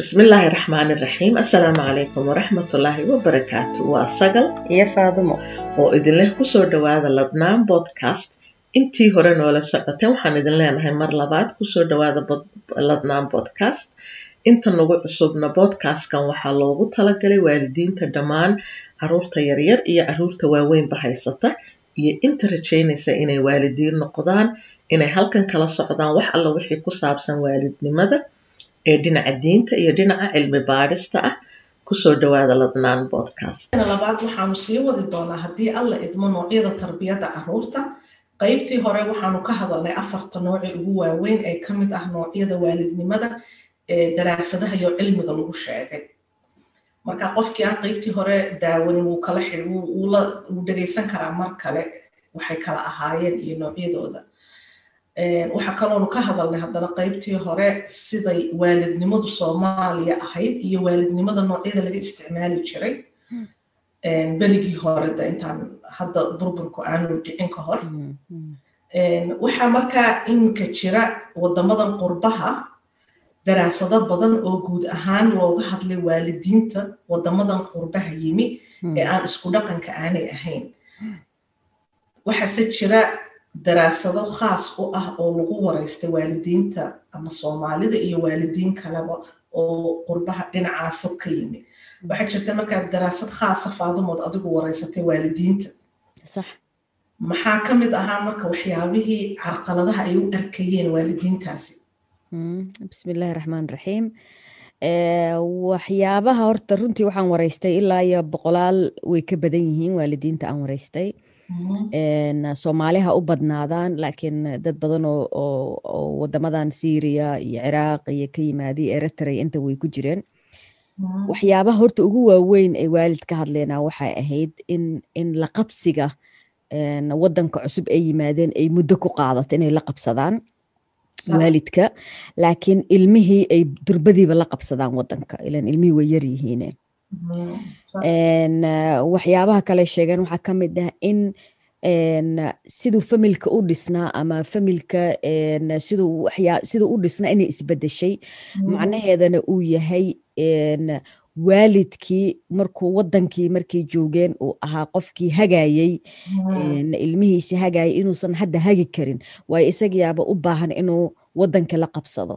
bismillaahi raxmaani raxiim assalaamu calaykum waraxmatullaahi wabarakaatu waa sagal iyo faadumo oo idinleh kusoo dhowaada ladnaan bodcast intii hore noola socoteen waxaan idin leenahay mar labaad kusoo dhowaada ladnaan bodcast inta nagu cusubna bodcastkan waxaa loogu talagalay waalidiinta dhammaan caruurta yaryar iyo caruurta waaweynba haysata iyo inta rajaynaysa inay waalidiin noqdaan inay halkan kala socdaan wax alla wixii ku saabsan waalidnimada ee dhinaca diinta iyo dhinaca cilmi baadhista ah kusoo dhowaada ladnaan bodcast labaad waxaanu sii wadi doonaa haddii alla idmo noocyada tarbiyadda caruurta qaybtii hore waxaanu ka hadalnay afarta nooci ugu waaweyn ee ka mid ah noocyada waalidnimada ee daraasadaha iyo cilmiga lagu sheegay marka qofkii aan qaybtii hore daawanin wuu kala xid wuu dhegaysan karaa mar kale waxay kala ahaayeen iyo noocyadooda waxaa kaloonu ka hadalnay haddana qaybtii hore siday waalidnimadu soomaaliya ahayd iyo waalidnimada noocyada laga isticmaali jiray berigii hore de intaan hadda burburku aanu dhicin ka hor waxaa markaa iminka jira wadamadan qurbaha daraasado badan oo guud ahaan looga hadlay waalidiinta wadamadan qurbaha yimi ee aan isku dhaqanka aanay ahayn waxaase jira daraasado khaas u ah oo lagu waraystay waalidiinta ama soomaalida iyo waalidiin kaleba oo qurbaha dhinacaa fog ka yimi waxaa jirta markaa daraasad khaasa faadumood adigu waraysatay waalidiinta maxaa ka mid ahaa marka waxyaabihii carqaladaha ay u arkayeen waalidiintaasi bismillaahi raxmaan raxiim waxyaabaha horta runtii waxaan waraystay ilaa iyo boqolaal way ka badan yihiin waalidiinta aan waraystay soomaaliha u badnaadaan laakiin dad badan oo wadamadan syria iyo ciraaq iyo ka yimaadiy eritrea inta way ku jireen waxyaabaha horta ugu waaweyn ay waalid ka hadleena waxay ahayd in in la qabsiga wadanka cusub ay yimaadeen ay muddo ku qaadato inay la qabsadaan waalidka laakiin ilmihii ay durbadiiba la qabsadaan wadanka ilan ilmihii way yar yihiine waxyaabaha kale sheegeen waxaa ka mid ah in siduu familka u dhisnaa ama familka siduu u dhisnaa inay isbedeshay macnaheedana uu yahay waalidkii markuu wadankii markay joogeen uu ahaa qofkii hagayey ilmihiisi hagayay inuusan hadda hagi karin waayo isagayaaba u baahan inuu wadanka la qabsado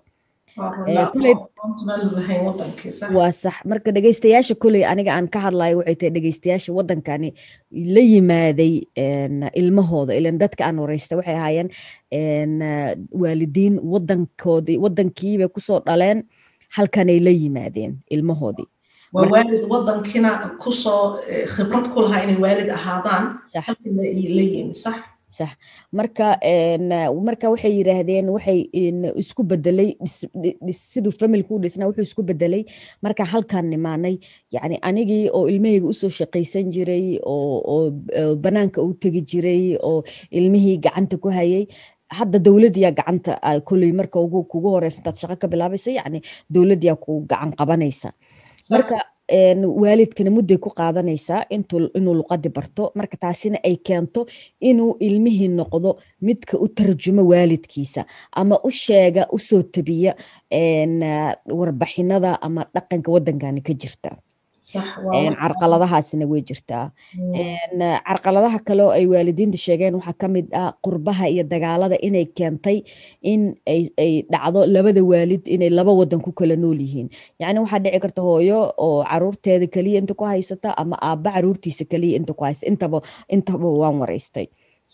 waa sax marka dhegeystayaasha koley aniga aan ka hadlayo waxay tahay dhegeystayaasha wadankani la yimaaday ilmahooda ilan dadka aan wareysta waxay ahaayeen waalidiin wadankoodii wadankiibay kusoo dhaleen halkanay la yimaadeen ilmahoodii waa waalid wadankiina kusoo khibrad ku lahaa inay waalid ahaadaan halkan la yimi sax sax marka marka waxay yiraahdeen waxay isku bedelay siduu familku u dhisnaa wuxuu isku bedelay marka halkaan nimaanay yani anigii oo ilmahayga usoo shaqaysan jiray oo banaanka u tegi jiray oo ilmihii gacanta ku hayay hadda dowladiyaa gacanta koley marka kugu horeysa intaad shaqo ka bilaabaysa yani dowladiyaa ku gacan qabanaysa marka waalidkana mudday ku qaadanaysaa inuu luqadi barto marka taasina ay keento inuu ilmihii noqdo midka u tarjumo waalidkiisa ama u sheega usoo tabiya warbixinada ama dhaqanka wadankani ka jirta carqaladahaasina way jirtaa carqaladaha kaleo ay waalidiinta sheegeen waxaa ka mid ah qurbaha iyo dagaalada inay keentay in ay dhacdo labada waalid inay laba wadan ku kala nool yihiin yacni waxaa dhici karta hooyo oo caruurteeda keliya inta ku haysata ama aabba caruurtiisa keliya inta ku haysta intaba intaba waan waraystay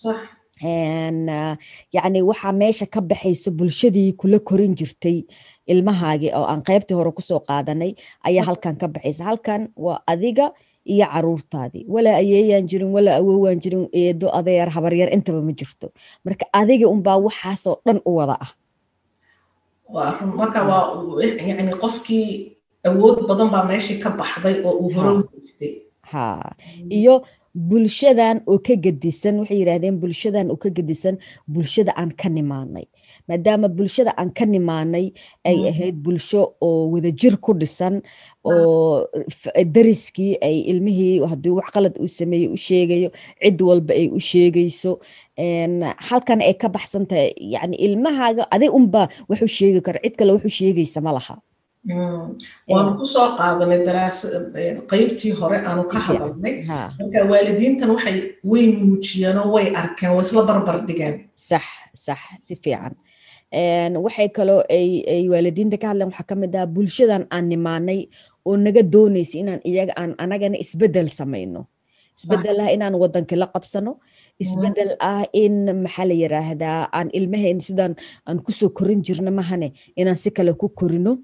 yacni waxaa meesha ka baxaysa bulshadii kula korin jirtay ilmahaagii oo aan qaybtii hore kusoo qaadanay ayaa halkan ka baxaysa halkan waa adiga iyo caruurtaadii walaa ayeeyaan jirin walaa awoowaan jirin eedo adeer habaryar intaba ma jirto marka adiga unbaa waxaasoo dhan u wada ah marka waa yani qofkii awood badan baa meeshii ka baxday oo uu hore u haystay ha iyo bulshadan oo ka gedisan waxay yidhaahdeen bulshadan oo ka gedisan bulshada aan ka nimaanay maadaama bulshada aan ka nimaanay ay ahayd bulsho oo wadajir ku dhisan oo dariskii ay ilmihii haddii wax qalad uu sameeyey u sheegayo cid walba ay u sheegayso halkan ay ka baxsan tahay yani ilmahaaga adig unba wax u sheegi karo cid kale wax u sheegaysa ma laha waanu kusoo qaadanay qaybtii hore aanu ka hadalnay marka waalidiintan waxay way muujiyeenoo way arkeen way isla barbar dhigeen sax sax si fiican waxay kaloo ay waalidiinta ka hadleen waxaa ka mid ah bulshadan aan nimaanay oo naga doonaysa inaan iyaga aan anagana isbedel samayno isbedel ah inaan wadankii la qabsano isbedel ah in maxaa la yiraahdaa aan ilmaheen sidaan aan kusoo korin jirno mahane inaan si kale ku korino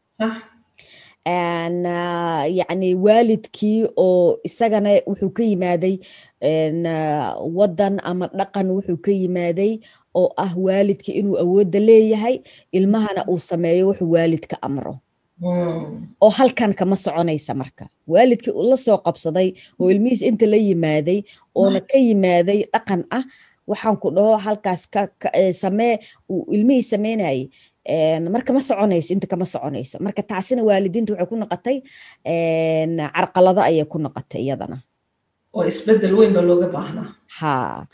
yani waalidkii oo isagana wuxuu ka yimaaday wadan ama dhaqan wuxuu ka yimaaday oo ah waalidka inuu awoodda leeyahay ilmahana uu sameeyo wuxuu waalidka amro oo halkan kama soconaysa marka waalidkii uu la soo qabsaday oo ilmihiis inta la yimaaday oona ka yimaaday dhaqan ah waxaan ku dhaho halkaas samee uu ilmihii sameynayay marka ma soconayso inta kama soconayso marka taasina waalidiinta waxay ku noqotay carqalado ayay ku noqotay iyadana oo isbedel weyn baa looga baahnaa ha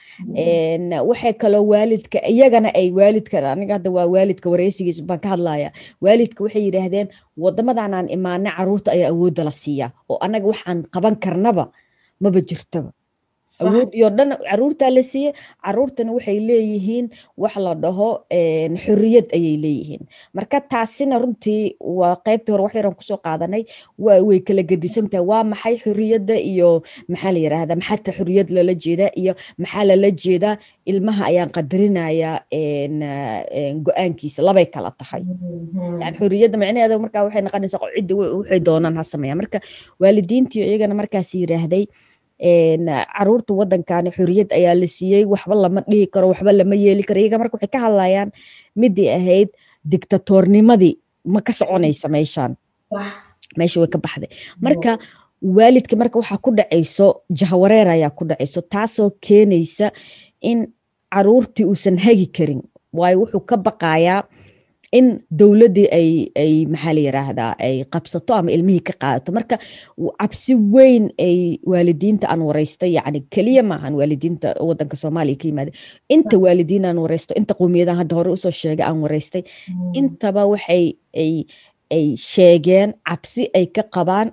waxay kaloo waalidka iyagana ay waalidka aniga hadda waa waalidka wareysigiisa baan ka hadlaya waalidka waxay yidhaahdeen wadamadan aan imaanay caruurta ayaa awoodda la siiyaa oo anaga waxaan qaban karnaba maba jirtaba awoodii oo dhan caruurtaa la siiyey caruurtana waxay leeyihiin wax la dhaho xorriyad ayay leeyihiin marka taasina runtii waa qaybtii hore wax yaran kusoo qaadanay way kala gedisan tahay waa maxay xorriyadda iyo maxaa la yiraahdaa maxata xorriyad lala jeedaa iyo maxaa lala jeedaa ilmaha ayaan qadarinayaa go-aankiisa labay kala tahay yani xorriyadda micnaheeda markaa waxay noqonaysaa ciddi waxay doonaan ha sameeyaa marka waalidiintii iyagana markaas yiraahday caruurta wadankani xorriyad ayaa la siiyey waxba lama dhihi karo waxba lama yeeli karo iyaga marka waxay ka hadlayaan midii ahayd dictatornimadii ma ka soconaysa meeshaan meesha way ka baxday marka waalidka marka waxaa ku dhacayso jahawareer ayaa ku dhacayso taasoo keenaysa in caruurtii uusan hagi karin waayo wuxuu ka baqayaa in dowladdii ay ay maxaa la yiraahdaa ay qabsato ama ilmihii ka qaadato marka cabsi weyn ay waalidiinta aan wareysta yacni keliya maahan waalidiinta wadanka soomaaliya ka yimaada inta waalidiin aan wareysto inta qowmiyadan hadda hore usoo sheegay aan wareystay intaba waxay ay ay sheegeen cabsi ay ka qabaan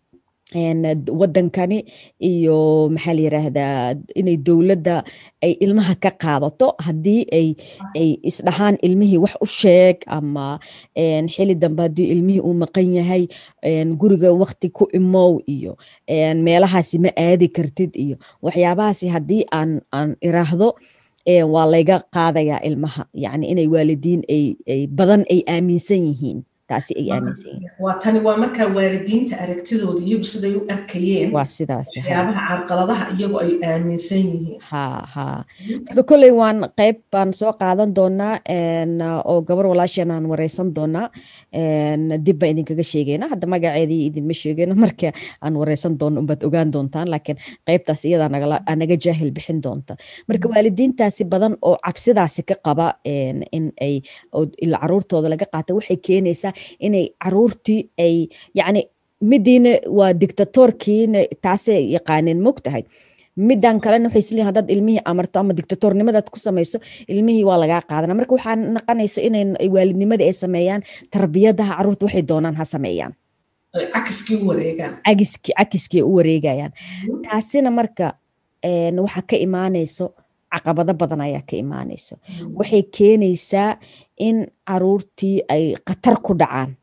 wadankani iyo maxaa la yiraahdaa inay dowladda ay ilmaha ka qaadato haddii ay ay isdhahaan ilmihii wax u sheeg ama xili dambe haddii ilmihii uu maqan yahay guriga wakti ku imow iyo meelahaasi ma aadi kartid iyo waxyaabahaasi haddii aan aan iraahdo waa layga qaadayaa ilmaha yacni inay waalidiin ay badan ay aaminsan yihiin taasi ay aaminsan yihiin waa tani waa markaa waalidiinta aragtidooda iyagu siday u arkayeen waa sidaas waxyaabaha carqaladaha iyagu ay aaminsan yihiin ha ha marka kolley waan qayb baan soo qaadan doonaa oo gabar walaasheen aan wareysan doonaa dib baan idinkaga sheegayna hadda magaceedii idinma sheegayno marka aan wareysan doono unbaad ogaan doontaan laakiin qaybtaas iyadaa naga jaahil bixin doonta marka waalidiintaasi badan oo cabsidaasi ka qaba in ay ila caruurtooda laga qaata waxay keenaysaa inay caruurtii ay yacni midiina waa dictatorkiina taasay yaqaaneen mog tahay midan kalena waxay isleeyihin haddaad ilmihii amarto ama dictatornimadaad ku samayso ilmihii waa lagaa qaadana marka waxaa naqanaysa inay waalidnimadii ay sameeyaan tarbiyadaha caruurta waxay doonaan ha sameeyaan cakiskii u wareegaan cakiskii cakiskii u wareegayaan taasina marka waxaa ka imaanayso caqabado badan ayaa ka imaanayso waxay keenaysaa in caruurtii ay khatar ku dhacaan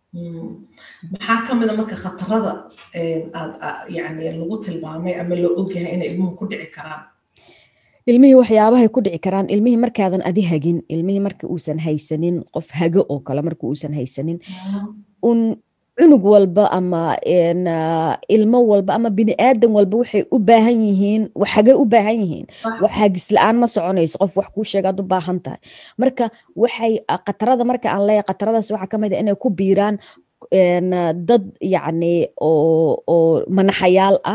maxaa ka mida marka khatarada aad yani lagu tilmaamay ama la ogyahay inay ilmuhu ku dhici karaan ilmihii waxyaabahay ku dhici karaan ilmihii markaadan adi hagin ilmihii marka uusan haysanin qof hago oo kale marka uusan haysanin un cunug walba ama ilmo walba ama bini aadan walba waxay u baahan yihiin waxagay u baahan yihiin wax hagis la-aan ma soconayso qof wax kuu sheegaad u baahan tahay marka waxay qatarada marka aan leeyahay qataradaas waxaa ka mid a inay ku biiraan dad yacni oo oo manaxayaal ah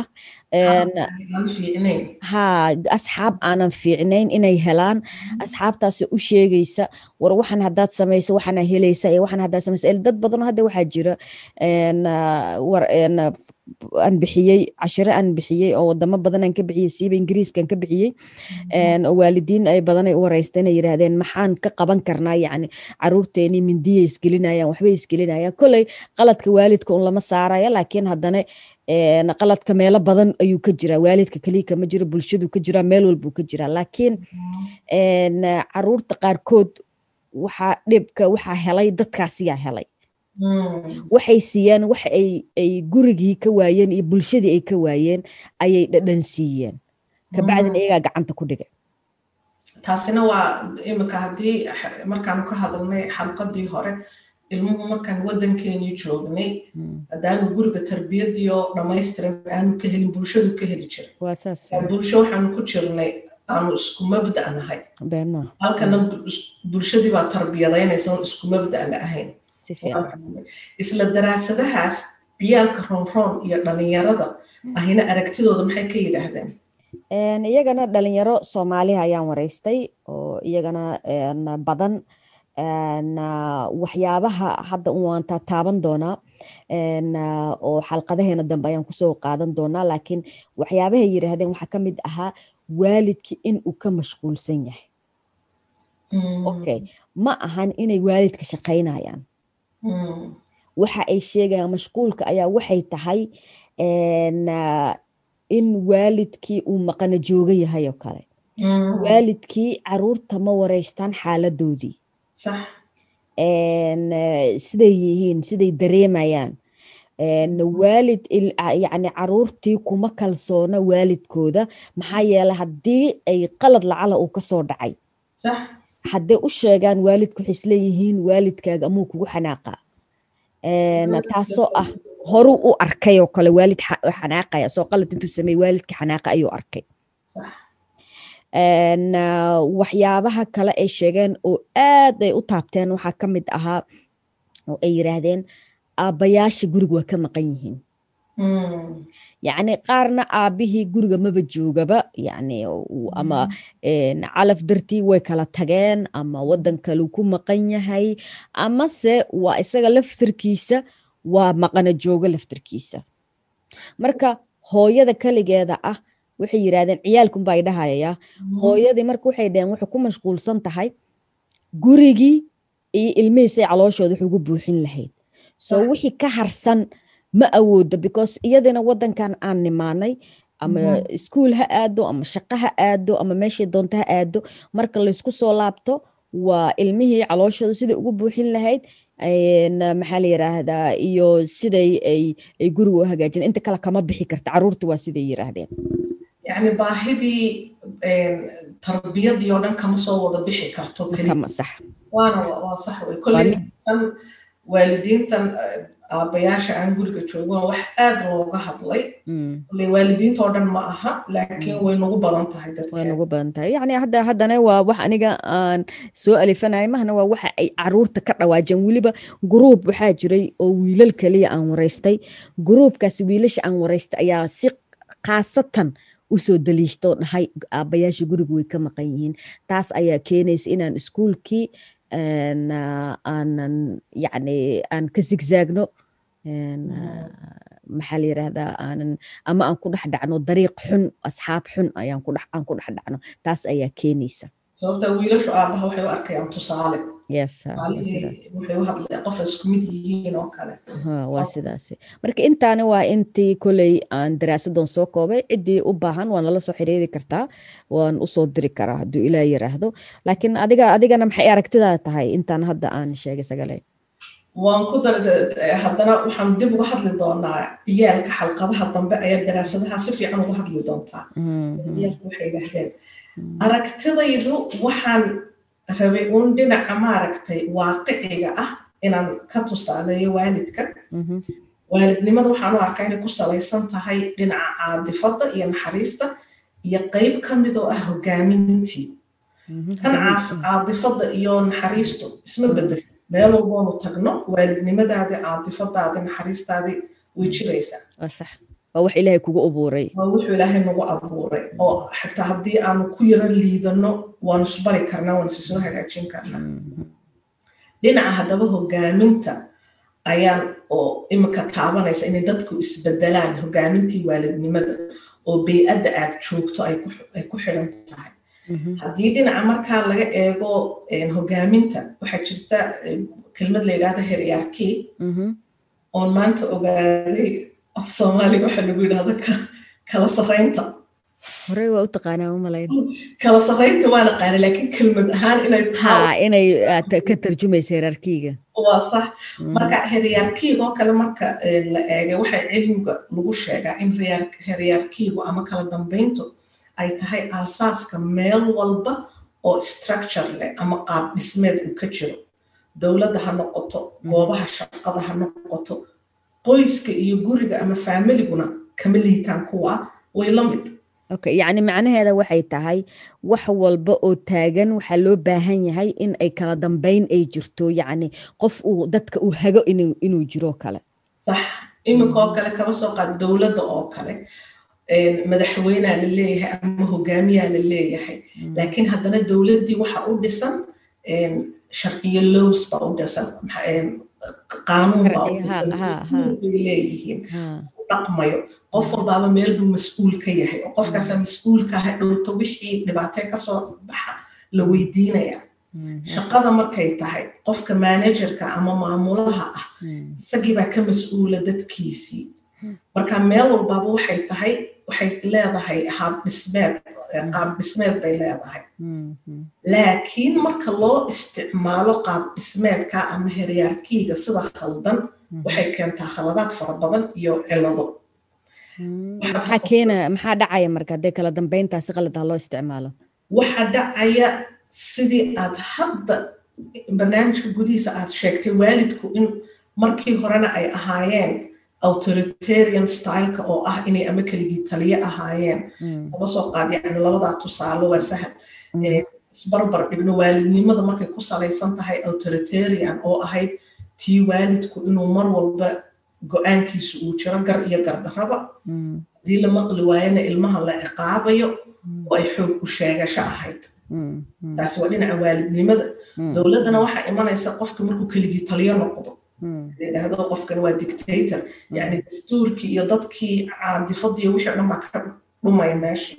ha asxaab aanan fiicnayn inay helaan asxaabtaas u sheegaysa war waxan haddaad samayso waxana helaysa iyo waxan haddaad samaysa dad badan hadda waxaa jira war aan bixiyey cashiro aan bixiyey oo wadamo badan aan ka bixiyey siiba ingiriiskaan ka bixiyey oo waalidiin ay badan ay u wareysteen ay yiraahdeen maxaan ka qaban karnaa yacni caruurteenii mindiyay isgelinayaan waxbay isgelinayaan kolley qaladka waalidka un lama saaraya laakiin haddana qaladka meelo badan ayuu ka jiraa waalidka keliya kama jiro bulshadu ka jiraa meel walbuu ka jiraa laakiin caruurta qaarkood waxaa dhibka waxaa helay dadkaasiyaa helay waxay siiyeen wax ay ay gurigii ka waayeen iyo bulshadii ay ka waayeen ayay dhadhan siiyeen kabacdina iyagaa gacanta ku dhigay taasina waa imika haddii markaanu ka hadalnay xalqadii hore ilmuhu markaan waddankeenii joognay haddaanu guriga tarbiyadii oo dhammaystiran aanu ka helin bulshadu ka heli jiray bulsho waxaanu ku jirnay aanu isku mabda nahay halkana bulshadii baa tarbiyadaynaysa oon isku mabda la ahayn isla daraasadahaas ciyaalka roonroon iyo dhalinyarada ahina aragtidooda maxay ka yidhaahdeen iyagana dhalinyaro soomaaliha ayaan wareystay oo iyagana badan waxyaabaha hadda waan taaban doonaa oo xalqadaheena dambe ayaan kusoo qaadan doonaa laakiin waxyaabahay yidhaahdeen waxaa ka mid ahaa waalidki in uu ka mashquulsan yahay okay ma ahan inay waalidka shaqaynayaan waxa ay sheegayaan mashquulka ayaa waxay tahay in waalidkii uu maqana jooga yahay oo kale waalidkii caruurta ma wareystaan xaaladoodii siday yihiin siday dareemayaan waalid yani caruurtii kuma kalsoona waalidkooda maxaa yeele haddii ay qalad lacala uu kasoo dhacay hadday u sheegaan waalidku waxay isleeyihiin waalidkaaga amuu kugu xanaaqaa taasoo ah horuu u arkay oo kale waalid xanaaqaya soo qalad intuu sameey waalidka xanaaqa ayuu arkay waxyaabaha kale ay sheegeen oo aad ay u taabteen waxaa ka mid ahaa oo ay yiraahdeen aabbayaasha guriga waa ka maqan yihiin yacni qaarna aabbihii guriga maba joogaba yacni ama calaf dartii way kala tageen ama waddan kaleu ku maqan yahay amase waa isaga laftirkiisa waa maqana joogo laftirkiisa marka hooyada keligeeda ah waxay yiraahdeen ciyaalkunbaa ay dhahayayaa hooyadii marka waxay dhaheen waxay ku mashquulsan tahay gurigii iyo ilmihiisay calooshooda wax ugu buuxin lahayd so wixii ka harsan ma awoodo because iyadina waddankan aan nimaanay ama iskuol ha aado ama shaqo ha aado ama meeshay doonto ha aado marka laysku soo laabto waa ilmihii calooshooda siday ugu buuxin lahayd maxaa la yiraahdaa iyo siday ay ay guriga u hagaajin inta kale kama bixi karta caruurta waa siday yiraahdeen yani baahidii tarbiyadii oo dhan kama soo wada bixi karto sax waana waa sax wey kolley tan waalidiintan aabbayaasha aan guriga joogan wax aad looga hadlay kolley waalidiinta oo dhan ma aha laakiin way nagu badan tahay dadka way nagu badan tahay yacni hadda haddana waa wax aniga aan soo alifanaya mahna waa waxa ay caruurta ka dhawaajeen weliba gruub waxaa jiray oo wiilal kaliya aan waraystay gruubkaasi wiilasha aan waraystay ayaa si khaasatan usoo daliishto dhahay aabbayaasha guriga way ka maqan yihiin taas ayaa keenaysa inaan iskuulkii aanan yacni aan ka zigzaagno maxaa la yirahdaa aanan ama aan ku dhex dhacno dariiq xun asxaab xun ayaan ku dhex aan ku dhex dhacno taas ayaa keenaysa sababta wiilashu aabaha waxay u arkayaan tusaale waa sidaas marka intaani waa intii koley aan daraasadoon soo koobay ciddii u baahan waa nala soo xiriiri kartaa waan usoo diri karaa hadduu ilaa yiraahdo laakiin adiga adigana maxay aragtidaa tahay intaan hadda aan sheegay sagale waan ku dar haddana waxaan dib uga hadli doonaa ciyaalka xalqadaha dambe ayaa daraasadaha si fiican uga hadli doontaa ciyaalku waxay yidhaahdeen aragtidaydu waxaan rabay uun dhinaca maaragtay waaqiciga ah inaan ka tusaaleeyo waalidka waalidnimada waxaan u arkaa inay ku salaysan tahay dhinaca caadifadda iyo naxariista iyo qeyb ka mid oo ah hogaamintii kan caadifadda iyo naxariistu isma bedesho meel walboonu tagno waalidnimadaadii caadifadaadii naxariistaadii way jiraysaa waa wax ilaahay kugu abuuray waa wuxuu ilaahay nagu abuuray oo xitaa haddii aanu ku yaro liidano waanu isbari karnaa waanu isisoo hagaajin karnaa dhinaca haddaba hogaaminta ayaan oo imika taabanaysa inay dadku isbedelaan hogaamintii waalidnimada oo bey-adda aad joogto ay ku xidhan tahay haddii dhinaca markaa laga eego hogaaminta waxaa jirta kelmad la yidhahda heryarki oon maanta ogaaday af soomaaliga waxaa lagu yidhahda kala sarraynta horey waa u taqaanaa u malayn kala sarraynta waa naqaana laakiin kelmad ahaan inay ha inay ka tarjumaysa herarkiga waa sax marka heryarkiigoo kale marka la eegay waxaa cilmiga lagu sheegaa in heryarkiigu ama kala dambayntu ay tahay aasaaska meel walba oo structure leh ama qaab dhismeed uu ka jiro dowladda ha noqoto goobaha shaqada ha noqoto qoyska iyo guriga ama faamiliguna kama liitaan kuwa way la mid okay yacni macnaheeda waxay tahay wax walba oo taagan waxaa loo baahan yahay in ay kala dambayn ay jirto yacni qof uu dadka uu hago inuu jiro kale sax iminka oo kale kaba soo qaad dowladda oo kale madaxweynea la leeyahay ama hogaamiyaa la leeyahay laakiin haddana dowladdii waxa u dhisan sharciyo lows baa u dhisan qaanuun baa u dhisan dastuur bay leeyihiin dhaqmayo qof walbaaba meel buu mas-uul ka yahay oo qofkaasaa mas-uulka ha dhowto wixii dhibaatee kasoo baxa la weydiinaya shaqada markay tahay qofka managerka ama maamulaha ah isagii baa ka mas-uula dadkiisii marka meel walbaaba waxay tahay waxay leedahay haab dhismeed qaab dhismeed bay leedahay laakiin marka loo isticmaalo qaab dhismeedka ama heryaarkiiga sida khaldan waxay keentaa khaladaad fara badan iyo cilado maxaa keena maxaa dhacaya marka haddee kala dambeyntaasi qalad ah loo isticmaalo waxaa dhacaya sidii aad hadda barnaamijka gudihiisa aad sheegtay waalidku in markii horena ay ahaayeen authoritarian styleka oo ah inay ama keligii taliye ahaayeen laba soo qaad yani labadaa tusaalo waa sahal isbarbar dhigno waalidnimada markay ku salaysan tahay authoritarian oo ahayd tii waalidku inuu mar walba go-aankiisu uu jiro gar iyo gardaraba haddii la maqli waayana ilmaha la ciqaabayo oo ay xoog u sheegasho ahayd taasi waa dhinaca waalidnimada dowladdana waxaa imanaysa qofka markuu keligii taliyo noqdo layidhaahdo qofkan waa dictator yani dastuurkii iyo dadkii caadifadii wixii o dhan baa ka dhumaya meeshii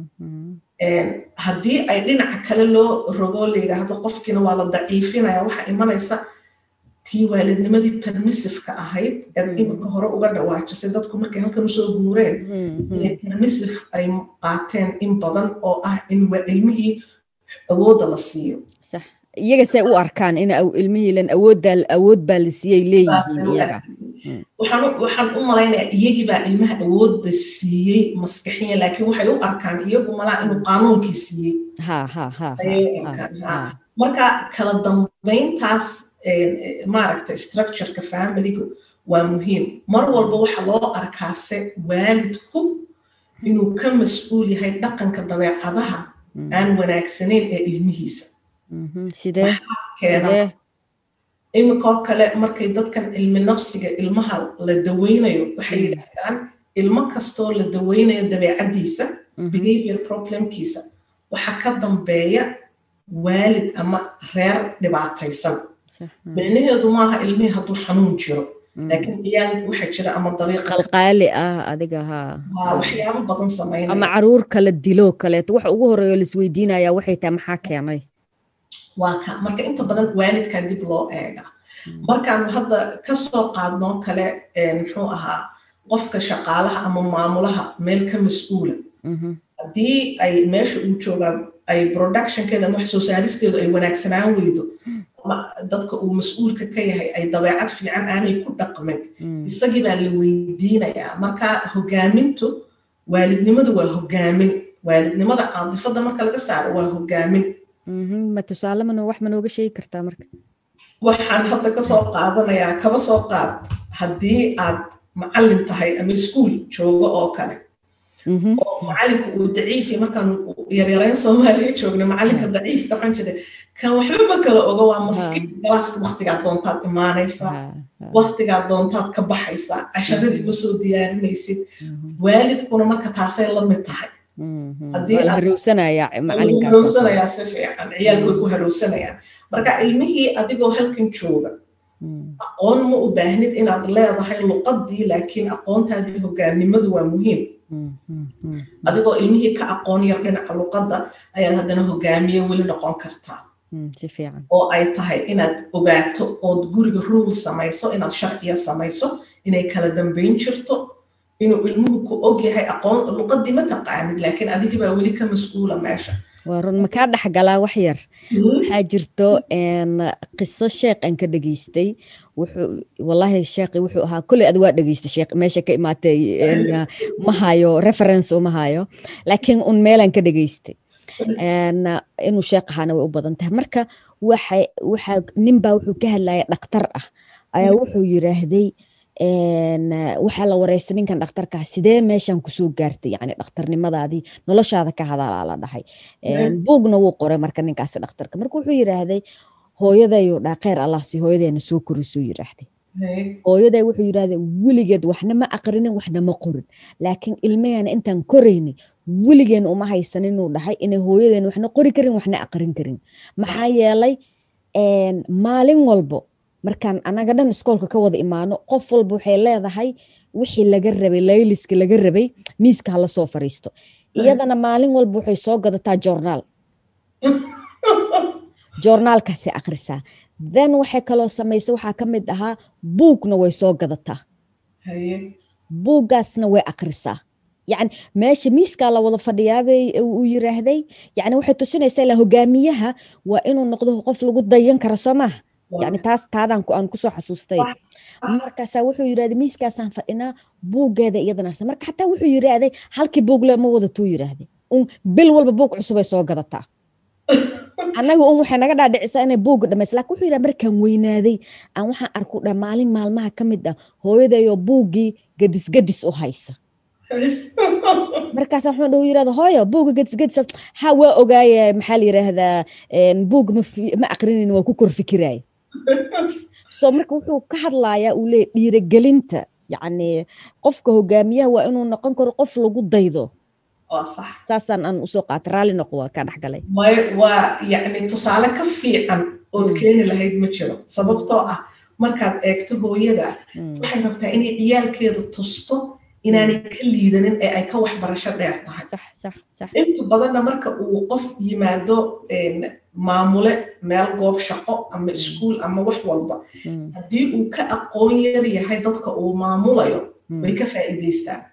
haddii ay dhinaca kale loo rogo layidhaahdo qofkiina waa la daciifinaya waxaa imanaysa tii waalidnimadii permissiveka ahayd eed iminka hore uga dhawaajisay dadku markay halkan usoo guureen inay permissive ay qaateen in badan oo ah in ilmihii awoodda la siiyo iyaga say u arkaan in ilmihiilan awooddaa awood baa la siiyey leeyihiin iyaga waxaan u malaynayaa iyagii baa ilmaha awoodda siiyey maskaxiya laakiin waxay u arkaan iyagu malaa inuu qaanuunkii siiyey ayay u arkaan marka kala dambayntaas maaragta structureka familiga waa muhiim mar walba waxa loo arkaase waalidku inuu ka mas-uul yahay dhaqanka dabeecadaha aan wanaagsanayn ee ilmihiisa iminkoo kale markay dadkan cilmi nafsiga ilmaha la daweynayo waxay yidhaahdaan ilmo kastoo la daweynayo dabeecaddiisa behavior problemkiisa waxa ka dambeeya waalid ama reer dhibaataysan micnaheedu maaha ilmihii hadduu xanuun jiro laakiin ciyaal waxa jira ama dariiqalqaali ah adiga ha waxyaabo badan samaynaya ama caruur kala dilo kaleeto waxa ugu horeeyo laisweydiinaya waxay tahay maxaa keenay waa ka marka inta badan waalidkaa dib loo eega markaanu hadda kasoo qaadnoo kale muxuu ahaa qofka shaqaalaha ama maamulaha meel ka mas-uula haddii ay meesha uu joogaa ay productionkeeda ama wax soo saaristeedu ay wanaagsanaan weydo ama dadka uu mas-uulka ka yahay ay dabeecad fiican aanay ku dhaqmin isagii baa la weydiinayaa marka hogaamintu waalidnimadu waa hogaamin waalidnimada caadifada marka laga saaro waa hogaamin ma tusaale mano wax ma nooga sheegi kartaa marka waxaan hadda kasoo qaadanayaa kaba soo qaad haddii aad macallin tahay ama iskuol joogo oo kale oo macallinka uu daciifi markaan yaryarayn soomaaliya joogna macallinka daciifka waxaan jiray kan waxba ma kala oga waa maskiin galaaska waktigaa doontaad imaanaysaa waktigaa doontaad ka baxaysaa casharadii ma soo diyaarinaysid waalidkuna marka taasay la mid tahay harowsanayaa si fiican ciyaalku way ku harowsanayaan marka ilmihii adigoo halkan jooga aqoon ma u baahnid inaad leedahay luqadii laakiin aqoontaadii hogaannimadu waa muhiim adigoo ilmihii ka aqoon yar dhinaca luqadda ayaad haddana hogaamiye weli noqon kartaa oo ay tahay inaad ogaato ood guriga ruul samayso inaad sharciya samayso inay kala dambayn jirto inuu ilmuhu ku og yahay aqoon luqadii ma taqaanid laakiin adigibaa weli ka mas-uula meesha waa run makaa dhexgalaa wax yar waxaa jirto qiso sheekhan ka dhegeystay wuxuu wallaahi sheekhi wuxuu ahaa kolley ad waa dhegeystay sheekh meesha ka imaatay ma hayo reference uma hayo laakiin un meelan ka dhegeystay inuu sheekh ahaana way u badan tahay marka waxa waxa ninbaa wuxuu ka hadlaya dhakhtar ah ayaa wuxuu yiraahday waxaa la wareystay ninkan dhakhtarkaa sidee meeshan kusoo gaartay yani dhakhtarnimadaadii noloshaada ka hadalaa la dhahay buugna wuu qoray marka ninkaasi dhakhtarka marka wuxuu yiraahday hooyadayo dhaa kheyr allah si hooyadeena soo korisuu yiraahday hooyaday wuxuu yiraahday weligeed waxna ma aqrinin waxna ma qorin laakiin ilmahana intaan koraynay weligeen uma haysan inuu dhahay inay hooyadeen waxna qori karin waxna aqrin karin maxaa yeelay maalin walbo markaan anaga dhan iskoolka ka wada imaano qof walba waxay leedahay wixii laga rabay layliska laga rabay miiska hala soo fariisto iyadana maalin walba waxay soo gadataa joornaal joornaalkaasi akhrisaa then waxay kaloo samaysa waxaa ka mid ahaa buugna way soo gadataa buuggaasna way akhrisaa yani meesha miiskaa la wada fadhiyaabay uu yiraahday yani waxay tusinaysaa ilaa hogaamiyaha waa inuu noqdo qof lagu dayan karo soo maaha yani taas taadaan aan kusoo xasuustay markaasaa wuxuu yirahday miiskaasaan fadhinaa buuggeeda iyadana marka xataa wuxuu yirahday halkii buugle ma wadatuu yirahday bil walba buug cusubay soo gadataa annaga un waxay naga dhaadhicisaa inay buugga dhamaysa lakin wuxuu yidhaha markaan weynaaday aan waxaan arku dha maalin maalmaha ka mid ah hooyadayoo buuggii gadisgadis u haysa markaasa wuxuu dhahu yirahda hooyo buugga gadisgadis ha waa ogaaye maxaa la yiraahdaa buugga ma aqrinin waa ku kor fikiraaya so marka wuxuu ka hadlayaa uu leeyahy dhiirigelinta yacni qofka hogaamiyaha waa inuu noqon karo qof lagu daydo saasaan aan usoo qaata raalli noqo waa kaa dhexgalay waa yacni tusaale ka fiican ood keeni lahayd ma jiro sababtoo ah markaad eegto hooyada waxay rabtaa inay ciyaalkeeda tusto inaanay ka liidanin ee ay ka waxbarasho dheer tahay inta badanna marka uu qof yimaado maamule meel goob shaqo ama iskuul ama wax walba haddii uu ka aqoon yar yahay dadka uu maamulayo way ka faa'iidaystaan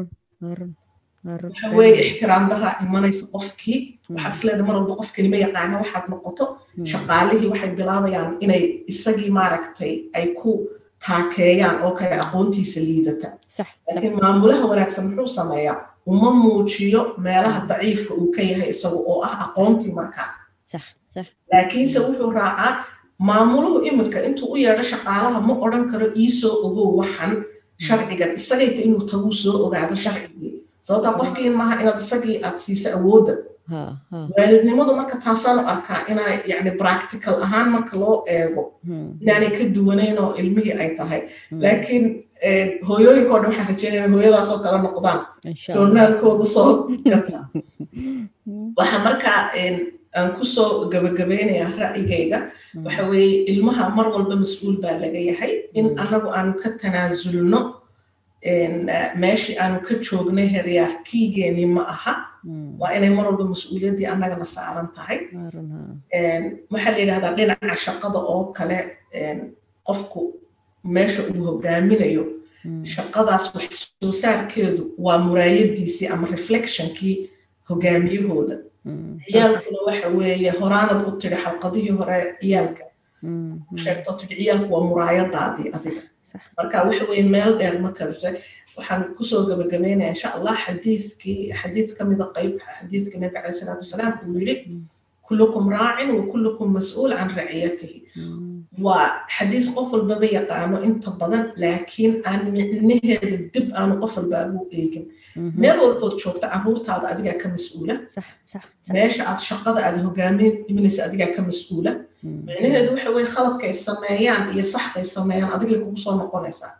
waxa weeye ixtiraam daraa imanaysa qofkii waxaad isleeda mar walba qofkani ma yaqaana waxaad noqoto shaqaalihii waxay bilaabayaan inay isagii maaragtay ay ku taakeeyaan oo kale aqoontiisa liidata laakiin maamulaha wanaagsan muxuu sameeyaa uma muujiyo meelaha daciifka uu ka yahay isagu oo ah aqoontii markaa laakiinse wuxuu raacaa maamuluhu iminka intuu u yeedho shaqaalaha ma odhan karo iisoo ogow waxan sharcigan isagayta inuu taguu soo ogaado sharcigii sababtaa qofkii maaha inaad isagii aad siiso awoodda waalidnimadu marka taasaan u arkaa inaa yani practical ahaan marka loo eego inaanay ka duwanayn oo ilmihii ay tahay laakiin hooyooyinkoo dhan waxaan rajeynaya hooyadaasoo kala noqdaan joornaalkooda soo gata waxa markaa aan kusoo gabagabeynayaa ra'yigayga waxa weeye ilmaha mar walba mas-uul baa laga yahay in annagu aanu ka tanaasulno meeshii aanu ka joognay heryaarkiigeeni ma aha waa inay mar walba mas-uuliyaddii annagana saaran tahay waxaa la yidhahdaa dhinaca shaqada oo kale qofku meesha uu hogaaminayo shaqadaas wax soo saarkeedu waa muraayadiisii ama reflectionkii hogaamiyahooda ciyaalkuna waxa weeye horaanad u tidhi xalqadihii hore ciyaalka sheegto tidhi ciyaalku waa muraayadaadii adiga marka waxa weye meel dheer ma kabshay waxaan kusoo gabagabeynaya insha allah xadiidkii xadiid ka mida qayb xadiidka nabiga caleyh salaatu wasalaam uu yidhi kullukum raacin wa kullukum mas-uul can raciyatihi waa xadiis qof walbaba yaqaano inta badan laakiin aan micnaheeda dib aanu qof walbaagu eegin meel walbood joogta caruurtaada adigaa ka mas-uula meesha aad shaqada aad hogaaminaysa adigaa ka mas-uula micnaheedu waxa weye khaladkay sameeyaan iyo saxday sameeyaan adigay kugu soo noqonaysaa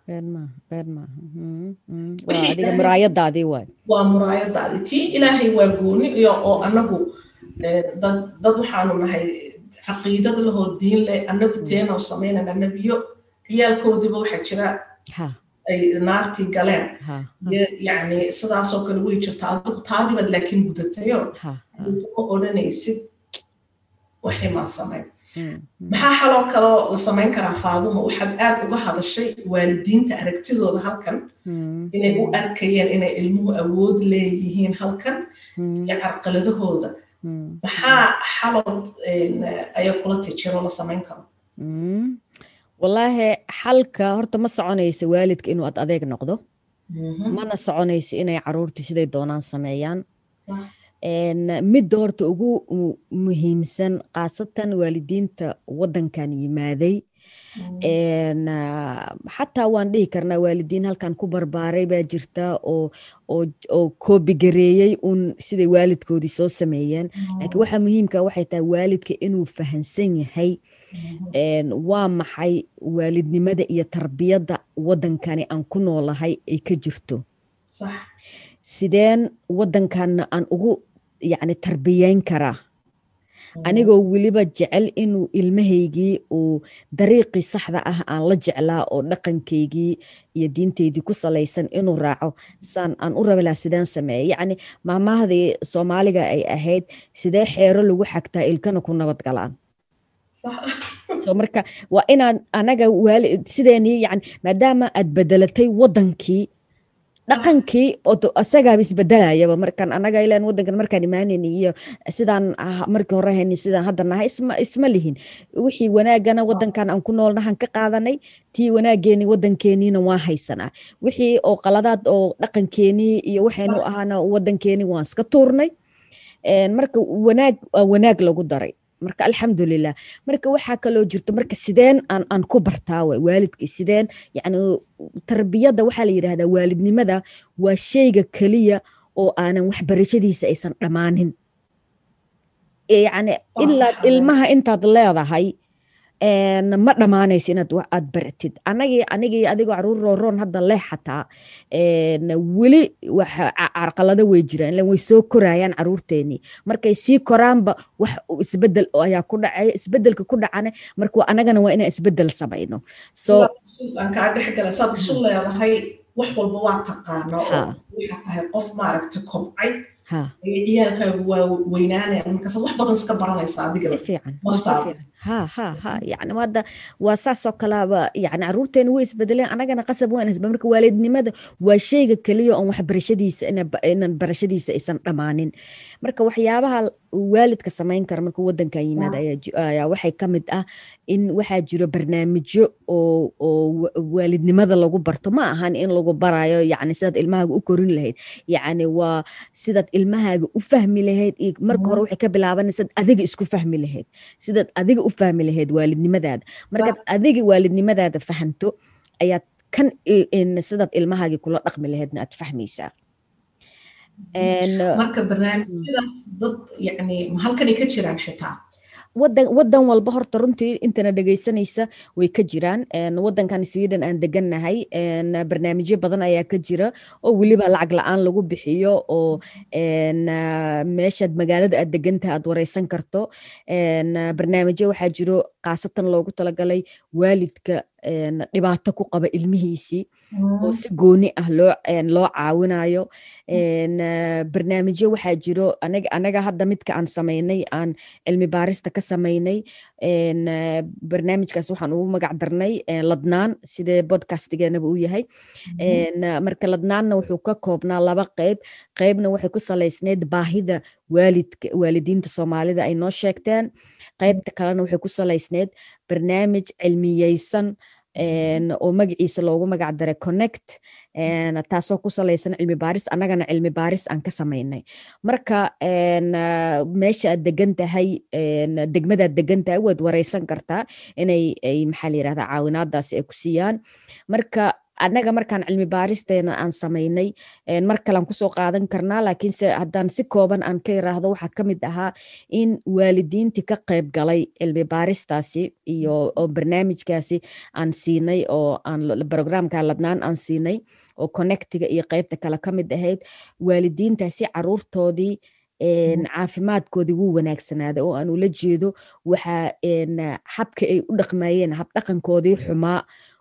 waa muraayadaadii tii ilaahay waa gooni iyo oo anagu dad waxaanu nahay caqiidad lahoo diin leh annagu teenoo samaynana nebiyo ciyaalkoodiiba waxaa jira ay naartii galeen yani sidaasoo kale way jirta adigu taadibaad laakiin gudatayo ma odhanaysid waximaan samayn maxaa xaloo kaloo la samayn karaa faaduma waxaad aad uga hadashay waalidiinta aragtidooda halkan inay u arkayeen inay ilmuhu awood leeyihiin halkan iyo carqaladahooda maxaa xalood ayaa kula tijiro la samayn karo wallaahi xalka horta ma soconaysa waalidka inuu ad adeeg noqdo mana soconaysa inay caruurtii siday doonaan sameeyaan midda horta ugu muhiimsan khaasatan waalidiinta waddankan yimaaday xataa waan dhihi karnaa waalidiin halkan ku barbaaray baa jirta oo oo koobigareeyey un siday waalidkoodii soo sameeyeen laakiin waxaa muhiimka waxay tahay waalidka inuu fahansan yahay waa maxay waalidnimada iyo tarbiyadda waddankani aan ku noolahay ay ka jirto sideen waddankanna aan ugu yacni tarbiyeyn karaa anigoo weliba jecel inuu ilmahaygii uu dariiqii saxda ah aan la jeclaa oo dhaqankaygii iyo diintaydii ku salaysan inuu raaco saan aan u rabi laha sideen sameeya yacni maamahdii soomaaliga ay ahayd sidee xeero lagu xagtaa ilkana ku nabad galaan so marka waa inaan anaga waali sideenii yani maadaama aad bedelatay waddankii dhaqankii asagaaba isbedelayaba markaan anaga ilan waddankan markaan imaanayni iyo sidaan markii hore hayni sidaan hadda nahay isma isma lihin wixii wanaagana waddankan aan ku noolnahan ka qaadanay tii wanaageeni waddankeeniina waa haysanaa wixii oo qaladaad oo dhaqankeenii iyo waxaynu ahaana waddankeeni waan iska tuurnay marka wanaag wanaag lagu daray marka alxamdulilah marka waxaa kaloo jirto marka sideen aan aan ku bartaa way waalidkii sideen yani tarbiyadda waxaa la yidhahdaa waalidnimada waa shayga keliya oo aanan waxbarashadiisa aysan dhammaanin yani ilaa ilmaha intaad leedahay ma dhammaanaysa inaad aad baratid anagii anigii adigoo caruur rooroon hadda leh xataa weli carqalado way jiraan ilan way soo korayaan caruurteenii markay sii koraanba wax isbedel ayaa ku dhacaya isbedelka ku dhacana marka anagana waa inaan isbedel samayno so aan kaa dhex gala saad isu leedahay wax walba waa taqaana oo waxaa tahay qof maaragta kobcay ciyaalkaagu waa weynaanayaan markaas wax badan iska baranaysa adiga naftaada ha ha ha yani hadda waa saasoo kalaaba yani caruurteena way isbedeleen anagana qasab waan isbe marka waalidnimada waa shayga keliya oon waxbarashadiisa inan barashadiisa aysan dhammaanin marka waxyaabaha waalidka samayn kara marka waddankan yimaad ayaa waxay ka mid ah in waxaa jiro barnaamijyo oo oo waalidnimada lagu barto ma ahan in lagu barayo yani sidaad ilmahaaga u korin lahayd yani waa sidaad ilmahaaga u fahmi lahayd iyo marka hore waxay ka bilaabanaysaad adiga isku fahmi lahayd sidaad adiga u fahmi lahayd waalidnimadaada markaad adiga waalidnimadaada fahanto ayaad kan sidaad ilmahaagii kula dhaqmi lahaydna aad fahmaysaa marka barnaamijyadaas dad yani halkanay ka jiraan xitaa wadan wadan walba horta runtii intana dhegaysanaysa way ka jiraan wadankan sweden aan degannahay barnaamijyo badan ayaa ka jira oo weliba lacag la-aan lagu bixiyo oo meeshaad magaalada aad degantaha aad wareysan karto barnaamijyo waxaa jiro khaasatan loogu talagalay waalidka dhibaato ku qaba ilmihiisii oo si gooni ah loo loo caawinayo barnaamijyo waxaa jiro anaga hadda midka aan samaynay aan cilmi baarista ka samaynay barnaamijkaas waxaan ugu magac darnay ladnaan sidee bodcastigeenaba u yahay marka ladnaanna wuxuu ka koobnaa laba qeyb qeybna waxay ku salaysneyd baahida waalidka waalidiinta soomaalida ay noo sheegteen qeybta kalena waxay ku salaysneyd barnaamij cilmiyeysan oo magaciisa loogu magac daray connect taasoo ku salaysan cilmi baaris annagana cilmi baaris aan ka samaynay marka meesha aad degan tahay degmadaad degan tahay waad wareysan kartaa inay maxaa la yirahdaa caawinaadaasi ay ku siiyaan marka annaga markaan cilmi baaristeena aan samaynay mar kalean kusoo qaadan karnaa laakiinse haddaan si kooban aan ka iraahdo waxaa ka mid ahaa in waalidiintii ka qayb galay cilmi baaristaasi iyo oo barnaamijkaasi aan siinay oo aan brograamka ladnaan aan siinay oo connectiga iyo qeybta kale ka mid ahayd waalidiintaasi caruurtoodii caafimaadkoodii wuu wanaagsanaaday oo aan ula jeedo waxaa habka ay u dhaqmayeen habdhaqankoodii xumaa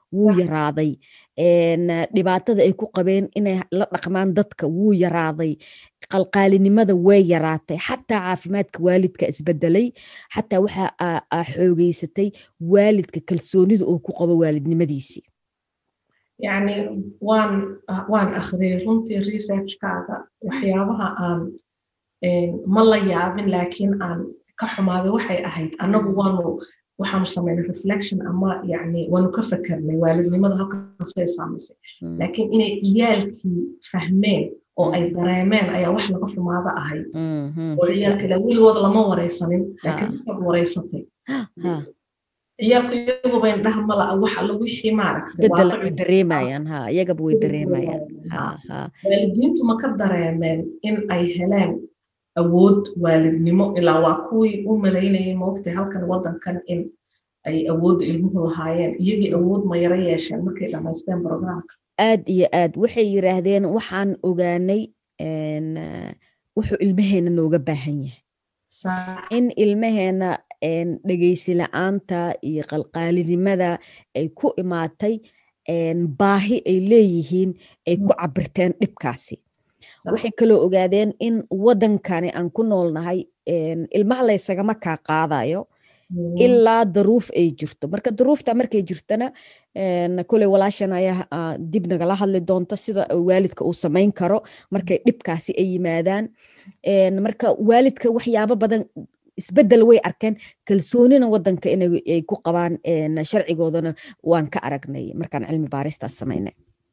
wuu yaraaday dhibaatada ay ku qabeen inay la dhaqmaan dadka wuu yaraaday qalqaalinimada way yaraatay xataa caafimaadka waalidka isbedelay xataa waxa xoogeysatay waalidka kalsoonida uu ku qabo waalidnimadiisii yani waan waan akhriyay runtii researchkaaga waxyaabaha aan ma la yaabin laakiin aan ka xumaaday waxay ahayd annagu waanu waxaanu samaynay reflection ama yani waanu ka fakernay waalidnimada halkaasay saamaysay laakiin inay ciyaalkii fahmeen oo ay dareemeen ayaa wax laga xumaada ahayd oo ciyaalka ilaa weligood lama waraysanin laakiin markaad waraysatay ciyaalku iyaguba indhaha mala wax alla wixii maaragtay way dareemayaan ha iyagaba way dareemayaan waalidiintu ma ka dareemeen in ay heleen awood waalidnimo ilaa waa kuwii u malaynayay moogtay halkan waddankan in ay awoodda ilmuhu lahaayeen iyagii awood ma yaro yeesheen markay dhammaysteen programka aad iyo aad waxay yiraahdeen waxaan ogaanay wuxuu ilmaheena nooga baahan yahay in ilmaheena dhegeysi la-aanta iyo qalqaalinimada ay ku imaatay baahi ay leeyihiin ay ku cabirteen dhibkaasi waxay kaloo ogaadeen in waddankani aan ku noolnahay ilmaha laysagama kaa qaadayo ilaa daruuf ay jirto marka daruufta markay jirtana koley walaashan ayaa dib nagala hadli doonto sida waalidka uu samayn karo markay dhibkaasi ay yimaadaan marka waalidka waxyaabo badan isbedel way arkeen kalsoonina wadanka inay ku qabaan sharcigoodana waan ka aragnay markaan cilmi baaristaas samaynay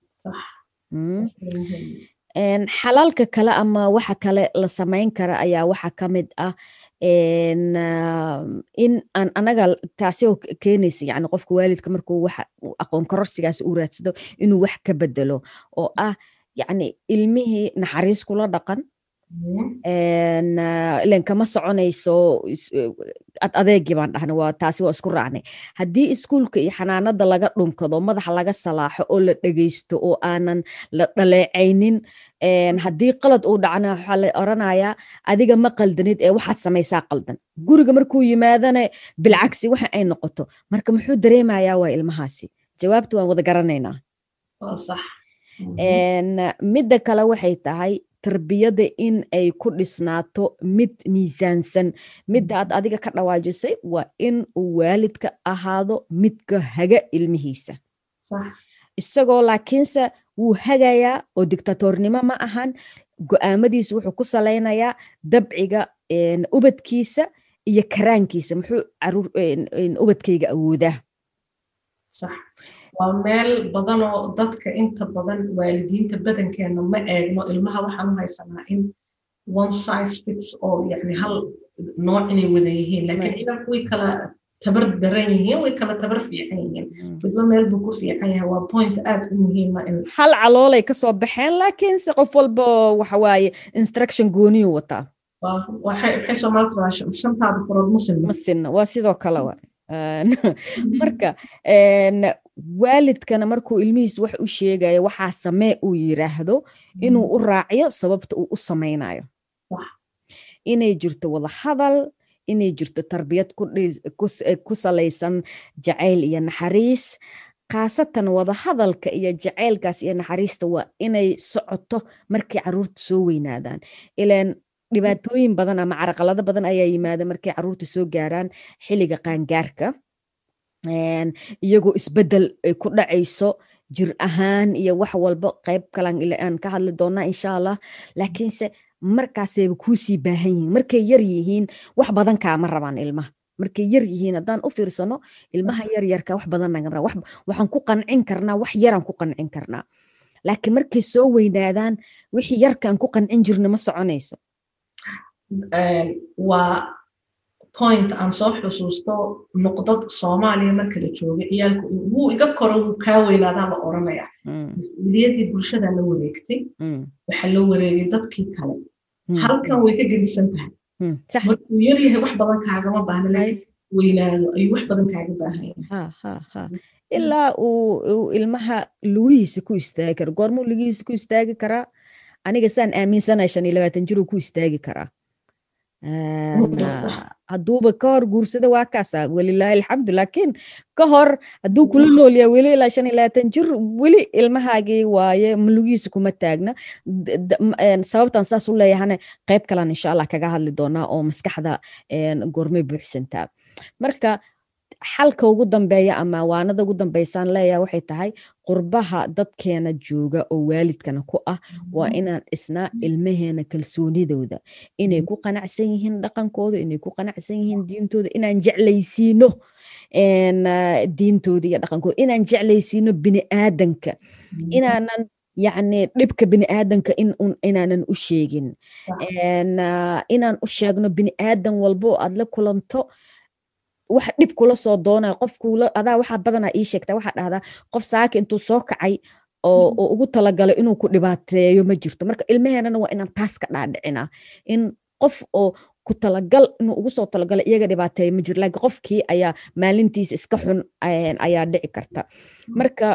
xalaalka kale ama waxa kale la samayn kara ayaa waxa ka mid ah in aan anaga taasi oo keenaysa yani qofka waalidka markuu wax aqoon kororsigaas uu raadsado inuu wax ka bedelo oo ah yani ilmihii naxariis kula dhaqan ilen kama soconayso ad adeegii baan dhahna waa taasi waa isku raacnay haddii iskuulka iyo xanaanada laga dhunkado madaxa laga salaaxo oo la dhegeysto oo aanan la dhaleecaynin haddii qalad uu dhacna waxaa la oranayaa adiga ma qaldanid ee waxaad samaysaa qaldan guriga markuu yimaadana bilcagsi waxa ay noqoto marka muxuu dareemayaa waa ilmahaasi jawaabta waan wada garanaynaa midda kale waxay tahay tarbiyada in ay ku dhisnaato mid miisaansan midda aad adiga ka dhawaajisay waa in uu waalidka ahaado midka haga ilmihiisa isagoo laakiinse wuu hagayaa oo dictatornimo ma ahan go-aamadiisa wuxuu ku salaynayaa dabciga ubadkiisa iyo karaankiisa muxuu ubadkayga awoodaa waa meel badanoo dadka inta badan waalidiinta badankeena ma eegno ilmaha waxaan u haysanaa in one size fits all yani hal nooc inay wada yihiin laakiin ciidanku way kala tabar daran yihiin way kala tabar fiican yihiin midba meel buu ku fiican yahay waa point aad u muhiima in hal caloolay kasoo baxeen laakiinse qof walba waxa waaye instruction gooniyuu wataa waxay soomaalida radaa shantaada farood ma sinna ma sinna waa sidoo kale wa marka waalidkana markuu ilmihiis wax u sheegayo waxaa samee uu yiraahdo inuu u raaciyo sababta uu u samaynayo inay jirto wada hadal inay jirto tarbiyad ku salaysan jacayl iyo naxariis khaasatan wada hadalka iyo jacaylkaas iyo naxariista waa inay socoto markay caruurta soo weynaadaan ilaan dhibaatooyin badan ama caraqalado badan ayaa yimaada markay caruurta soo gaaraan xilliga qaangaarka iyagoo isbedel ay ku dhacayso jir ahaan iyo wax walba qayb kalan aan ka hadli doonaa insha allah laakiinse markaasayba kuusii baahan yihiin markay yar yihiin wax badan kaama rabaan ilmaha markay yar yihiin haddaan u fiirsano ilmaha yaryarka wax badan naga rabaan waxaan ku qancin karnaa wax yaraan ku qancin karnaa laakiin markay soo weynaadaan wixii yarkaan ku qancin jirna ma soconayso waa point aan soo xusuusto nuqdad soomaaliya marka la joogay ciyaalku wuu iga koro wuu kaa weynaadaa la oranaya mas-uuliyaddii bulshada la wareegtay waxaa la wareegay dadkii kale halkan way ka gedisan tahay markuu yar yahay wax badan kaagama baahna laakiin weynaado ayuu wax badan kaaga baahan ilaa uu ilmaha lugihiisa ku istaagi karo goormuu lugihiisa ku istaagi karaa aniga saan aaminsanay shan iyo labaatan jiruu ku istaagi karaa hadduuba ka hor guursada waa kaasa welilaahi alxamdu laakiin ka hor hadduu kula noolyaa weli ilaa shan iyo labaatan jir weli ilmahaagii waaye malugiisa kuma taagna sababtan saas u leeyahane qayb kalan insha allah kaga hadli doonaa oo maskaxda goormay buuxsantaa marka xalka ugu dambeeya ama waanada ugu dambeysaan leeyaha waxay tahay qurbaha dadkeena jooga oo waalidkana ku ah waa inaan dhisnaa ilmaheena kalsoonidooda inay ku qanacsan yihiin dhaqankooda inay ku qanacsan yihiin diintooda inaan jeclaysiino diintooda iyo dhaqankooda inaan jeclaysiino biniaadanka inaanan yacni dhibka biniaadanka inaanan u sheegin inaan u sheegno biniaadan walbo aad la kulanto wax dhib kula soo doonaya qofkula adaa waxaa badanaa ii sheegta waxaa dhahdaa qof saaka intuu soo kacay oo ugu talagalay inuu ku dhibaateeyo ma jirto marka ilmaheenana waa inaan taas ka dhaadhicinaa in qof oo ku talagal inuu ugu soo talagalay iyaga dhibaateeyo ma jiro laakiin qofkii ayaa maalintiisa iska xun ayaa dhici karta marka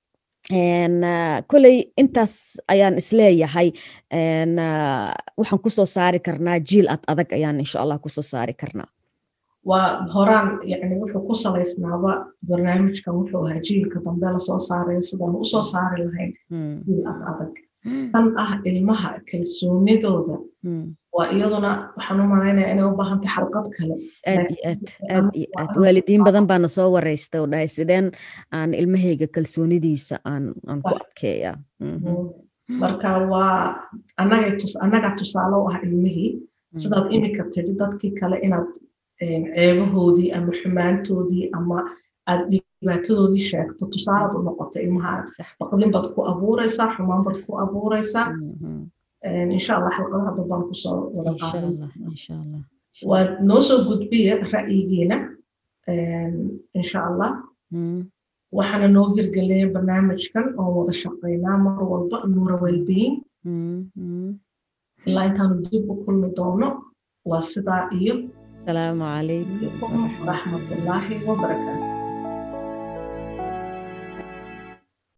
koley intaas ayaan isleeyahay waxaan kusoo saari karnaa jiil ad adag ayaan insha allah kusoo saari karnaa waa horaan yani wuxuu ku salaysnaaba barnaamijkan wuxuu ahaa jiilka dambe lasoo saarayo sidaan usoo saari lahayn jiil ad adag tan ah ilmaha kalsoonidooda waa iyaduna waxaan u malaynaya inay u baahantay xalqad kale aad iyo aad aad iyo aad waalidiin badan baana soo wareysta oo dhahay sideen aan ilmahayga kalsoonidiisa aan aan ku adkeeya marka waa annaga tusaale u ah ilmihii sidaad imika tidhi dadkii kale inaad ceebahoodii ama xumaantoodii ama aad dhibaatadoodii sheegto tusaalaad u noqoto ilmaha baqdin baad ku abuureysaa xumaan baad ku abuureysaa insha allah xalqadaha dambaan kusoo wada qaadan waad noo soo gudbiya ra'yigiina insha allah waxaana noo hirgeliyay barnaamijkan oo wada shaqeynaa mar walba nuura wellbeing ilaa intaanu dib u kulmi doono waa sidaa iyo السلام عليكم ورحمة الله وبركاته